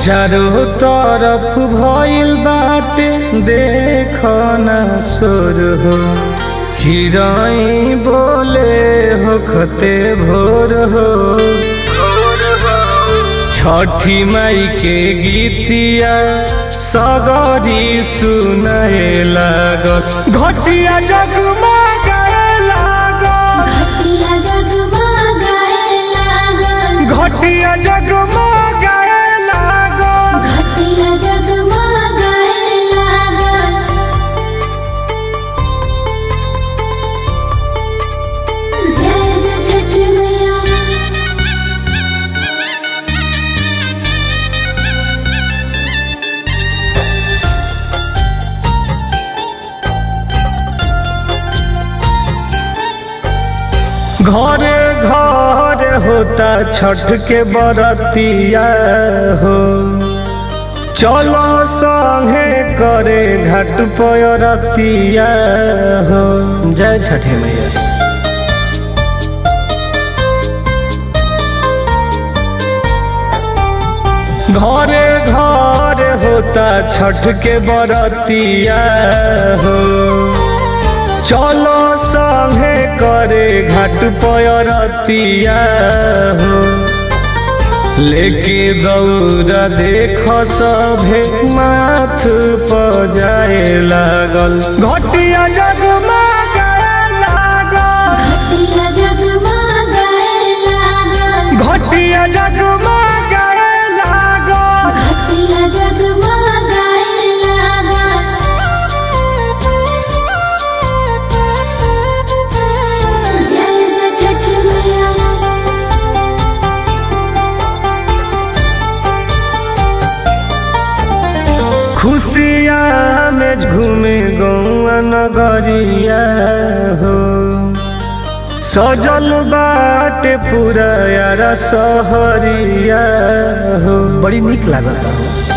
चारों तरफ भइल बाटे देख न सुर हो चिड़ई बोले हो खते भोर हो छठी माई के गीतिया सगरी सुनाए लागल घटिया जगमग लागल घटिया जगमगाए लागल घटिया जगमग लागल घटिया जगमगाए लागल जय जय छठी मैया घरे घर होता छठ के बरतिया हो चलो संगे करे घाट पयरतिया हो जय छठी मैया घरे घर होता छठ के बरतिया हो चलो संगे करे घाट पयरतिया हो लेके दौड़ा देख सभे माथ पर जाए लागल घटिया जगमग लागल घटिया जगमगाए लागल घटिया जगमग लागल घटिया जगमगाए लागल जय जय छठी मैया खुशिया में झूमे गौआ नगरिया हो सजल बाटे पूरा यारा सहरिया हो बड़ी निक लागता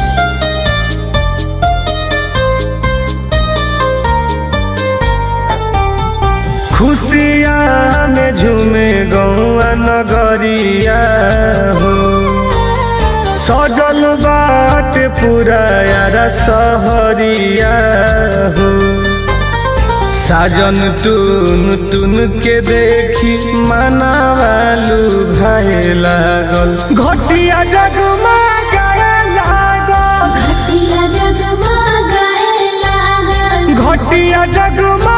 खुशिया में झूमे गौआ नगरिया हो सजल बाट पूरा यारा सहरिया हो साजन टून टून के देखी मनावालू भाई लागल घटिया जगमग लागल घटिया जगमगाए लागल घटिया जगमग